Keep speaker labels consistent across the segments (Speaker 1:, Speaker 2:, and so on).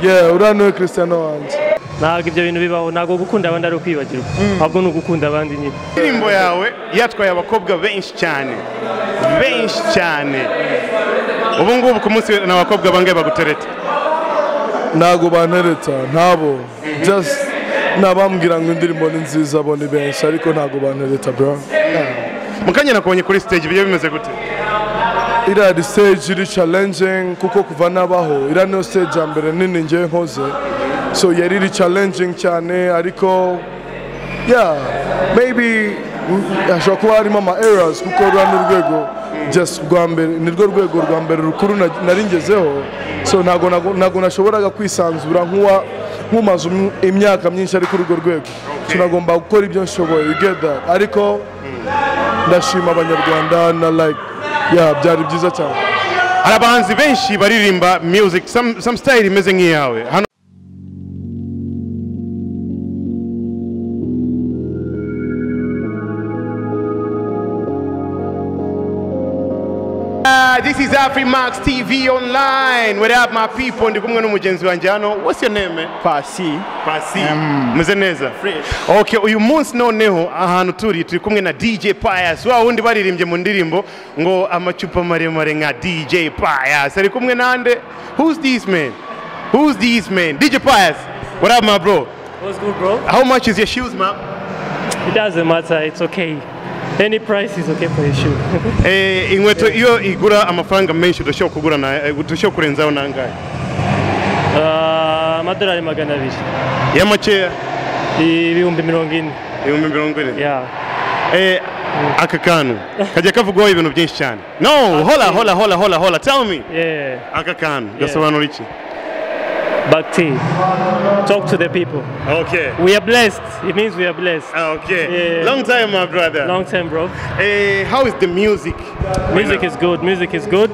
Speaker 1: yeah uriya niwe christian wanjye
Speaker 2: ntabwo ibyo bintu bibaho ntabwo gukunda abandi ari ukwibagirwa ahubwo ni ugukunda abandi nyine
Speaker 3: indirimbo yawe yatwaye abakobwa benshi cyane benshi cyane ubu ngubu ku munsi ni abakobwa bangahe bagutereta
Speaker 1: ntabwo bantereta ntabo just nabambwira ngo indirimbo ni nziza bo ni benshi ariko ntabwo bantereta bro
Speaker 3: mu kanya nakubonye kuri stage bigiye bimeze gute
Speaker 1: iriya ni stage iri challenging kuko kuva nabaho iriya niyo stage ya mbere nini ngiye nkoze so yari iri challenging cyane ariko yeah maybe mm, hashobora kuba harimo ama errors kuko ruriya ni urwego just rwa mbere ni rwo rwego rwa mbere rukuru na- nari ngezeho so ntabwo nago- ntabwo nashoboraga kwisanzura nk'uwa nkumaze umu- imyaka myinshi ari kuri urwo rwego so nagomba gukora ibyo nshoboye you get that ariko ndashima abanyarwanda na like yeah byari byiza cyane
Speaker 3: hari abahanzi benshi baririmba music some, some style imeze nk'iyawe hano Ah, This is Afrimax TV online. What up my people? Ndi kumwe n'umugenzi wanjye hano. What's your name?
Speaker 4: pasi
Speaker 3: Pasi. Meze neza. Okay, uyu munsi noneho ahantu turi turi kumwe na DJ Pius. Wa wundi baririmbye mu ndirimbo ngo amacupa maremare nka DJ Pius. Ari kumwe nande. Who's this man? Who's this man? DJ Pius. What up my bro?
Speaker 2: What's good bro?
Speaker 3: How much is your shoes ma?
Speaker 2: It doesn't matter, it's okay. Any price is okay for your shoe.
Speaker 3: Eh, inkweto iyo igura amafaranga menshi udashobora kugura na eh, udashobora kurenzaho nangahe?
Speaker 2: Ah, Amadolari magana abiri.
Speaker 3: Ya makeya
Speaker 2: Ibihumbi mirongo ine.
Speaker 3: ibihumbi mirongo ine.
Speaker 2: Yeah.
Speaker 3: Eh, aka kantu kajya kavugwaho ibintu byinshi cyane. No, hola hola hola hola hola tell me.
Speaker 2: Yeah.
Speaker 3: aka kantu gasobanura iki
Speaker 2: Back tea. Talk to the people.
Speaker 3: okay
Speaker 2: We are blessed. It means we are blessed.
Speaker 3: Ah, okay
Speaker 2: Yeah.
Speaker 3: long time my brother
Speaker 2: Long time bro.
Speaker 3: Eh, how is the music
Speaker 2: Music is good, music is good.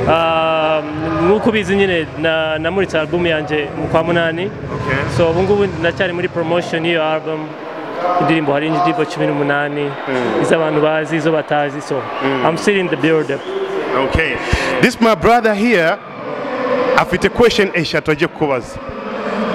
Speaker 2: Um, nk'uko ubizi nyine na- namuritse album yanjye mu kwa munani
Speaker 3: Okay.
Speaker 2: so ubu ngubu ndacyari muri promotion y'iyo album indirimbo hari indirimbo cumi n'umunani izo abantu bazi izo batazi so I'm still in the build up
Speaker 3: okay this my brother here afite question eshatu agiye kukubaza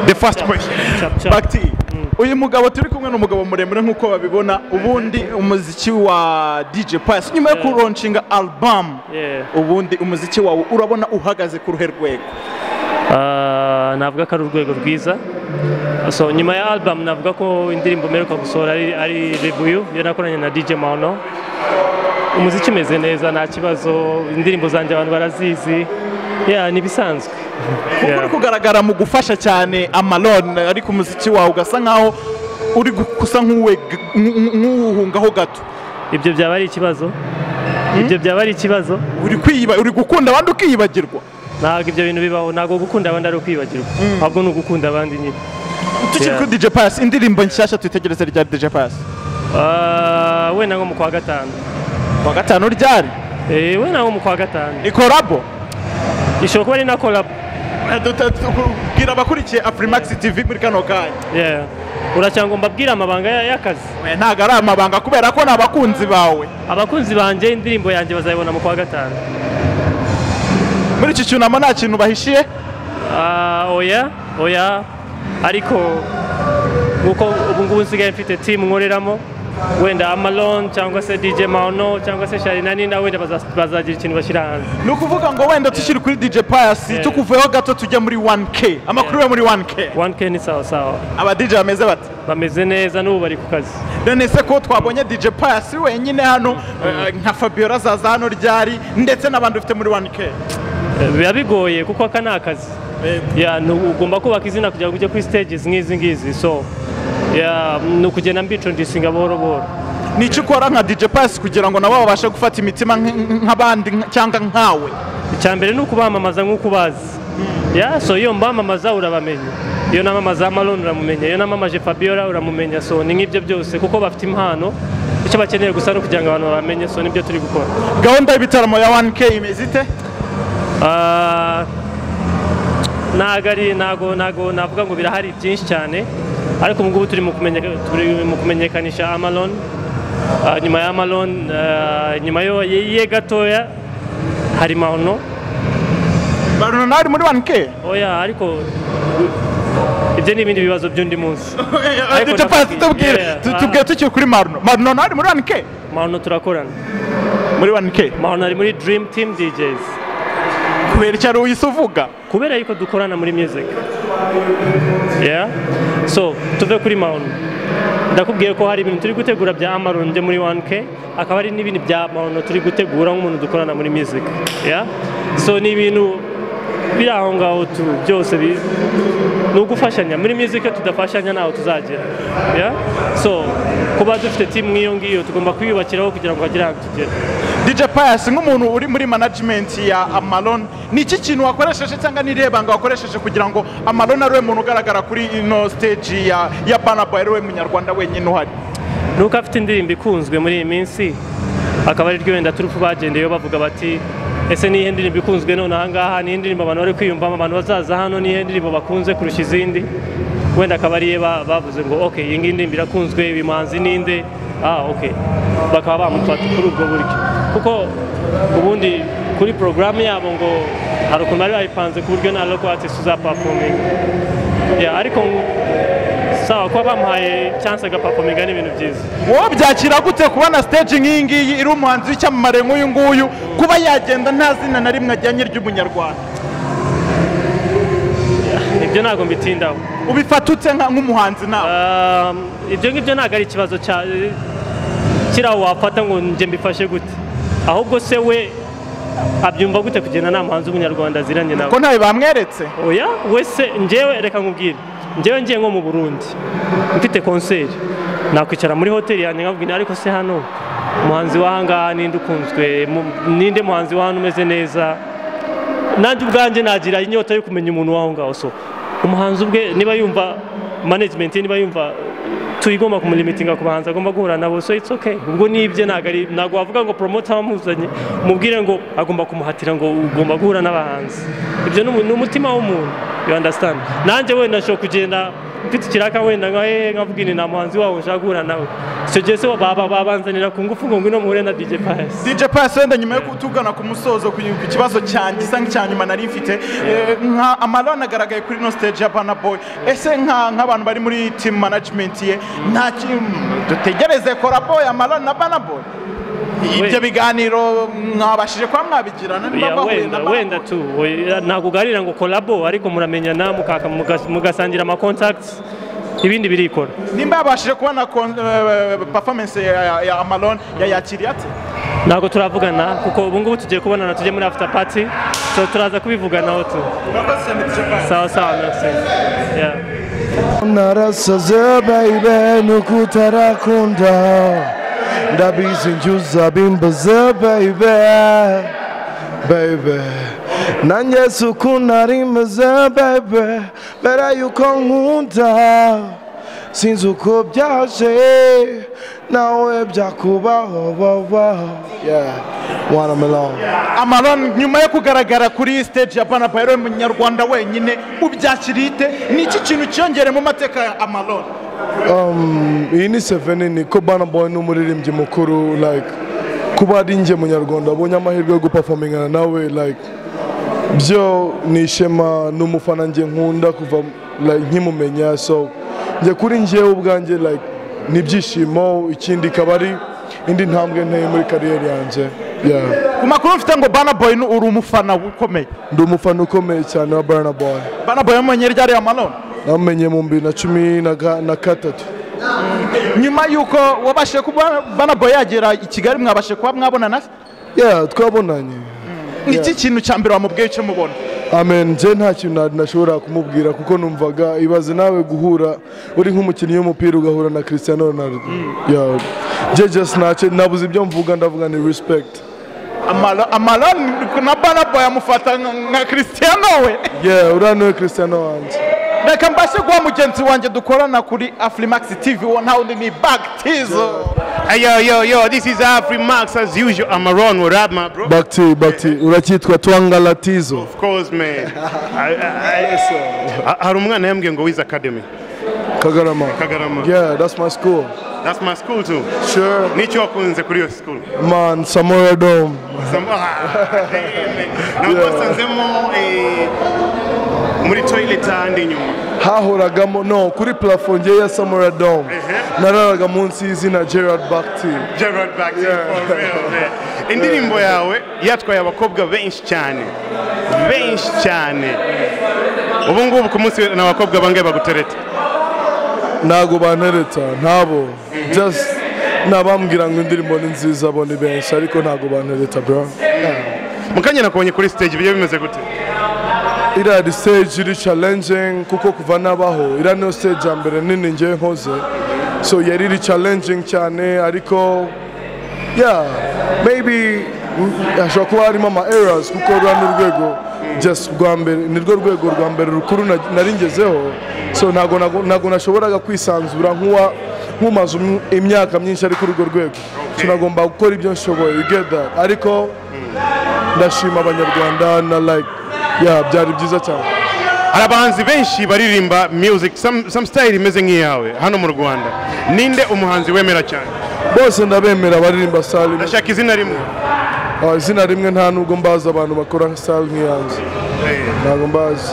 Speaker 3: the first question
Speaker 2: Chap, chap.
Speaker 4: bagiti uyu mugabo turi kumwe ni umugabo muremure nk'uko babibona ubundi umuziki wa dj pasi nyuma yo kuronshinga alubamu
Speaker 2: Yeah.
Speaker 4: ubundi umuziki wawe urabona uhagaze ku ruhe rwego
Speaker 2: Ah, navuga ko ari urwego rwiza so nyuma ya album navuga ko indirimbo mperuka gusohora ari, ari rebuyu iyo nakoranye na DJ Mano umuziki umeze neza nta kibazo indirimbo zanjye abantu barazizi yeah, ni ibisanzwe
Speaker 4: kuko uri kugaragara mu gufasha cyane amalone ariko umuziki wawe ugasa nkaho uri gu- gusa nk'uwe- nk'u- nk'uwuhungaho gato
Speaker 2: ibyo byaba ari ikibazo ibyo byaba ari ikibazo
Speaker 4: uri kwiyiba uri gukunda abandi ukiyibagirwa
Speaker 2: ntabwo ibyo bintu bibaho ntabwo gukunda abandi ari ukwibagirwa ahubwo ni ugukunda abandi nyine
Speaker 4: tukiri
Speaker 2: Yeah.
Speaker 4: kuri dj pasi indirimbo nshyashya twitegereze rya dj pasi
Speaker 2: Ah, wenda nko mu kwa gatanu
Speaker 4: ku wa gatanu ryari
Speaker 2: Eh, wenda nko mu kwa gatanu
Speaker 4: ni korabo
Speaker 2: ishobora kuba ari na collab
Speaker 4: bwira abakurikiye afurimax tv muri kano kanya
Speaker 2: yeah. uracyangwa mbabwire amabanga ya- y'akazi
Speaker 4: Oya, ntago ari amabanga kubera ko ni abakunzi bawe
Speaker 2: abakunzi banjye indirimbo yanjye bazayibona mu kwa gatanu
Speaker 4: muri iki cyunamo nta kintu bahishiye
Speaker 2: Ah, oya oya ariko nk'uko ubu ngubu nsigaye mfite timu nkoreramo wenda amalon cyangwa se dj mano cyangwa se shari na nina wenda baza- bazagira ikintu bashyira hanze
Speaker 4: ni ukuvuga ngo wenda tushyire kuri dj pasi
Speaker 2: Yeah.
Speaker 4: tukuveho gato tujya muri 1k amakuru yo muri 1k
Speaker 2: 1k ni sawa sawa
Speaker 4: aba dj bameze bati
Speaker 2: bameze neza n'ubu bari ku kazi
Speaker 4: none se ko twabonye dj pasi wenyine hano eh, nka fabiola azaza hano ryari ndetse n'abandi ufite muri 1k
Speaker 2: Eh, biba bigoye kuko aka ni akazi Yeah, ni- ugomba kubaka izina kugira ngo ujye kuri stages nk'izi ngizi so yeah, ni ukugenda mbicundisinga buhoro buhoro
Speaker 4: ni iki ukora nka dj pasi kugira ngo nabo babashe gufata imitima nk- nk'abandi nk- cyangwa nkawe
Speaker 2: icya mbere ni ukubamamaza nk'uko ubazi Ya, so iyo mbamamaza urabamenya iyo namamaza amalon uramumenya iyo namamaje fabiola uramumenya so ni nk'ibyo byose kuko bafite impano icyo bakeneye gusa ni ukugira ngo abantu babamenye so nibyo turi gukora
Speaker 4: gahunda y'ibitaramo ya 1k imeze ite
Speaker 2: Ah, ntago ari ntago ntago navuga ngo birahari byinshi cyane ariko ubu ngubu turi mu kumenyeka- turi mu kumenyekanisha amalon Ah, nyuma ya amalon ah, nyuma yo ye ye gatoya hari mahono
Speaker 4: baruna nawe muri one ke
Speaker 2: oya ariko ibyo ni ibindi bibazo by'undi munsi Ariko
Speaker 4: tupfa
Speaker 2: nafatiye.
Speaker 4: tubwire
Speaker 2: Yeah,
Speaker 4: tu-
Speaker 2: ah.
Speaker 4: tubwire tukiri kuri maruno maruno nawe muri one ke
Speaker 2: mahano turakorana
Speaker 4: muri one ke
Speaker 2: mahano ari muri dream team djs
Speaker 4: kubera icyo ari we uhise uvuga
Speaker 2: kubera yuko dukorana muri music yeah so tuve kuri mahano ndakubwiye ko hari ibintu turi gutegura bya amaron byo muri 1k akaba ari n'ibindi bya mahano turi gutegura nk'umuntu dukorana muri music yeah so ni ibintu biri aho ngaho tu byose bi- ni ugufashanya muri music iyo tudafashanya ntaho tuzagera yeah so kuba dufite team nk'iyo ngiyo tugomba kwiyubakiraho kugira ngo hagire ahantu tugera
Speaker 4: DJ Pius nk'umuntu uri muri management ya Amalon ni iki kintu wakoresheje cyangwa n'irebanga wakoresheje kugira ngo Amalon ari we muntu ugaragara kuri ino stage ya ya Burna Boy ari we munyarwanda wenyine uhari
Speaker 2: nuko afite indirimbo ikunzwe muri iyi minsi akaba ariryo wenda turufu bagendeyeho bavuga bati ese niyihe ndirimbo ikunzwe none ahangaha niyihe ndirimbo abantu bari kwiyumvamo abantu bazaza hano niyihe ndirimbo bakunze kurusha izindi wenda akaba ariye ba- bavuze ngo ok iyi ngiyi ndirimbo irakunzwe ibimanzi ninde ah ok bakaba bamufata kuri ubwo buryo kuko ubundi kuri porogaramu yabo ngo hari ukuntu bari bayipanze ku buryo nta local artist uzapafominga Yeah, ariko ngo- sawa kuba bamuhaye chance agapafominga ni ibintu byiza
Speaker 4: wowe byakira gute kubona stage nk'iyi ngiyi iri umuhanzi w'icyamamare nk'uyu nguyu kuba yagenda nta zina na rimwe ajyanye ry'umunyarwanda
Speaker 2: ibyo ntabwo mbitindaho
Speaker 4: ubifata ute nka- nk'umuhanzi nawe
Speaker 2: Um, ibyo ngibyo ntabwo ari ikibazo cya kiri aho wafata ngo njye mbifashe gute ahubwo se we abyumva gute kugenda nta muhanzi w'umunyarwanda aziranye
Speaker 4: ko
Speaker 2: nawe
Speaker 4: ntawe bamweretse
Speaker 2: oya we se njyewe reka nkubwire njyewe ngiye nko mu burundi mfite konseri nakwicara muri hoteli yanjye nkabwira ariko se hano umuhanzi w'ahangaha ninde ukunzwe mu- ninde muhanzi wa hano umeze neza nanjye ubwanjye nagira inyota yo kumenya umuntu w'aho ngaho so umuhanzi ubwe niba yumva management ye niba yumva tuyigomba kumurimitinga ku bahanzi agomba guhura nabo so it's okay ubwo nibye ntabwo ari ntabwo wavuga ngo promoter wamuzanye mubwire ngo agomba kumuhatira ngo ugomba guhura n'abahanzi ibyo ni umu- ni umutima w'umuntu you understand nanjye wenda nshobora kugenda mfite ikiraka wenda nka hehe nkavuga ini nta muhanzi wawe nshaka guhura nawe icyo gihe se baba babanzanira ku ngufu ngo ngwino muhure na DJ Pius
Speaker 4: DJ Pius wenda nyuma yo kutugana ku musozo ku ku kibazo cyanjye gisa nk'icya nyuma nari mfite eh, nka Amalon agaragaye kuri ino stage ya Burna Boy ese nka nk'abantu bari muri team management ye nta kintu dutegereze Kora ya Amalon na Burna Boy ibyo biganiro mwabashije kuba mwabigirana niba
Speaker 2: Ya,
Speaker 4: mwahuye na
Speaker 2: wenda
Speaker 4: Burna
Speaker 2: wenda
Speaker 4: Boy?
Speaker 2: tu oya, ntabwo uganira ngo kolabo ariko muramenyana mukaka- mugas- mugasangira ama contacts ibindi birikora
Speaker 4: nimba yabashije kubona kon- eh, performance ya- ya ya Amalon yayakiriye ate
Speaker 2: ntabwo turavugana kuko ubu ngubu tugiye kubonana tujye muri after party so turaza kubivuganaho tu sawa sawa merci Yeah.
Speaker 1: narasaze bayibe nuko utarakunda ndabizi njuza bimbaze bayibe bayibe nanjye suku nari meze bayibe mbere yuko nkunda sinzi uko byaje nawe byakubaho babaho yeah. watermelon
Speaker 4: Amalon nyuma yo kugaragara kuri stage ya Burna Boy ari munyarwanda wenyine ubyakirite ni iki kintu cyiyongere mu mateka ya Amalon
Speaker 1: um, iyi ni seveni ni ko Burna Boy ni umuririmbyi mukuru like kuba ari njye munyarwanda abonye amahirwe yo guperformingana nawe like byo ni ishema ni umufana njye nkunda kuva like, nkimumenya so njye kuri njyewe ubwanjye like ni ibyishimo ikindi ikaba ari indi ntambwe nteye muri kariyeri yanjye yeah.
Speaker 4: ku makuru mfite ngo Burna Boy ni- uri umufana ukomeye
Speaker 1: ndi umufana ukomeye cyane wa Burna Boy
Speaker 4: Burna Boy yamenye ryari Amalon
Speaker 1: namenye mu bibiri na cumi na ga- na gatatu
Speaker 4: nyuma yuko wabashije kuba Burna Boy yagera i Kigali mwabashije kuba mwabonana se?
Speaker 1: yeah, twabonanye
Speaker 4: ni iki kintu cya mbere wamubwiye icyo mubona
Speaker 1: amen nje nta kintu na- nashobora kumubwira kuko numvaga ibaze nawe guhura uri nk'umukinnyi w'umupira ugahura na Cristiano Ronaldo yeah. nje just ntacyo nabuze ibyo mvuga ndavuga ni respect
Speaker 4: Amalo- Amalon na Burna Boy amufata nka- nka Cristiano we
Speaker 1: yeah uriya niwe Cristiano wanjye
Speaker 4: reka mbashe guha mugenzi wanjye dukorana kuri Aflimax TV wo ntawe undi ni Bag Tizo
Speaker 3: Hey, yo, yo, yo, this is Afri Max as usual. I'm around with rap, my bro.
Speaker 1: bakti bakti uracyitwa twangalatizo
Speaker 3: Of course, man. Ha- Hari umwana yambwiye ngo Wiz Academy.
Speaker 1: kagarama
Speaker 3: Kagarama.
Speaker 1: yeah that's my school
Speaker 3: That's my school too.
Speaker 1: sure
Speaker 3: Nicyo wakunze kuri iyo school.
Speaker 1: man samora dome
Speaker 3: Some- ah, damn. Nabwo nsanzemo eh, muri toilet ahandi inyuma.
Speaker 1: hahoragamo no kuri plafo ngewe ya samora dome nararaga munsi y'izina gerard bakti
Speaker 3: Gerard Baxter for real, man. indirimbo yawe yatwaye abakobwa benshi cyane benshi cyane ubu ngubu ku munsi ni abakobwa bangahe bagutereta
Speaker 1: ntago bantereta ntabo just nabambwira ngo indirimbo ni nziza bo ni benshi ariko ntago bantereta bro
Speaker 3: mukanya nakubonye kuri stage bijya bimeze gute
Speaker 1: iriya ni stage iri challenging kuko kuva nabaho iriya niyo stage ya mbere nini ngewe nkoze so yari iri challenging cyane ariko yeah maybe mm, hashobora kuba harimo ama errors kuko ruriya ni urwego just rwa mbere ni rwo rwego rwa mbere rukuru na- nari ngezeho so ntago nago- ntago nashoboraga kwisanzura nk'uwa nk'umaze um- imyaka myinshi ari kuri urwo rwego tunagomba gukora ibyo nshoboye you get that ariko ndashima abanyarwanda na like yeah byari byiza cyane
Speaker 3: hari abahanzi benshi baririmba music some, some style imeze nk'iyawe hano mu rwanda ninde umuhanzi wemera cyane
Speaker 1: bose ndabemera baririmba sale imwe.
Speaker 3: ndashaka izina rimwe
Speaker 1: Ah, izina rimwe nta nubwo mbazi abantu bakora sale nk'iyanze ntabwo mbazi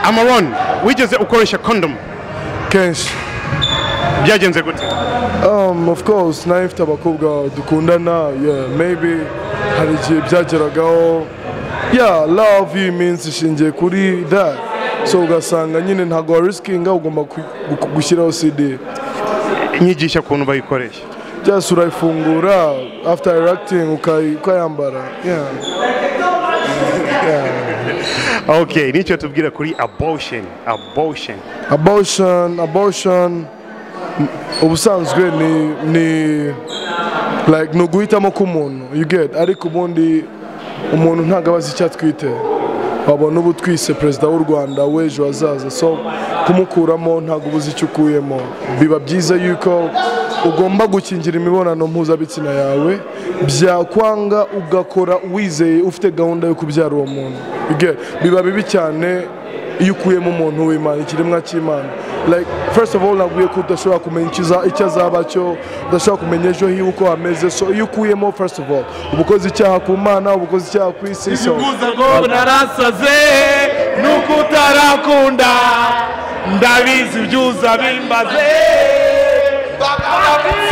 Speaker 3: amaron wigeze ukoresha condom
Speaker 1: kenshi
Speaker 3: byagenze gute
Speaker 1: um, of course nayo mfite abakobwa dukundana yeah, maybe hari igihe byageragaho yeah love y'iyi minsi ishingiye kuri that so ugasanga nyine ntabwo warisikinga ugomba ku- gu- gushyiraho cd
Speaker 3: nyigisha ukuntu bayikoresha
Speaker 1: just urayifungura after erecting ukayi- ukayambara yeah.
Speaker 3: okay nicyo tubwira kuri abortion abortion
Speaker 1: abortion abortion m- ubusanzwe ni ni like ni uguhitamo k'umuntu you get ariko ubundi umuntu ntabwo abazi icyo atwite wabona uba utwise perezida w'u rwanda w'ejo hazaza so kumukuramo ntabwo ubuze icyo ukuyemo biba byiza yuko ugomba gukingira imibonano mpuzabitsina yawe byakwanga ugakora wizeye ufite gahunda yo kubyara uwo muntu You get? biba bibi cyane iyo ukuyemo umuntu w'imana ikiremwa cy'imana like first of all nabwiye ko udashobora kumenya icyo aza- icyo azaba cyo udashobora kumenya ejo hiwe uko hameze so iyo ukuyemo first of all uba ukoze icyaha ku mana uba ukoze icyaha ku isi so
Speaker 5: ngo narasaze nuko utarakunda ndabizi ibyuza bimbaze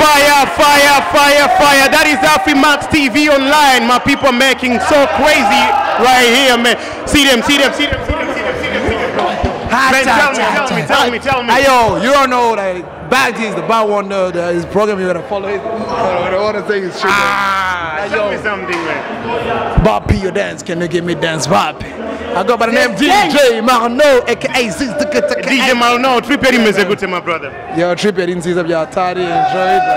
Speaker 3: Fire, fire, fire, fire. That is Max TV online. My people making so crazy right here, man. See them, see them, see them, see them, see them, see them. See them. Man, tell me, tell me, tell me, tell me.
Speaker 5: Ayo, you don't know like back is the bad one uh, the, his program you're gonna follow it. I don't wanna say his shit. Ah,
Speaker 3: Tell me something, man.
Speaker 5: Boppy your dance, can you give me dance Boppy? I go by the name DJ Marno, aka Six
Speaker 3: DJ Malno, Tripper imeze gute, my brother.
Speaker 5: Yo, trip yari nziza bya Tari, enjoy it like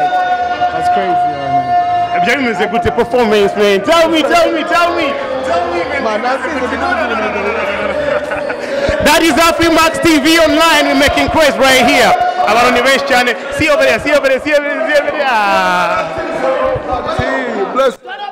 Speaker 5: that's crazy. yeah,
Speaker 3: Ebya imeze gute performance, man. Tell me, tell me, tell me. Tell me,
Speaker 5: Man, Man, that's it.
Speaker 3: That is Max TV online. We're making craze right here. Abaroni benshi cyane. See over there, see over there, see over there, see over there. Ah.
Speaker 1: See, bless-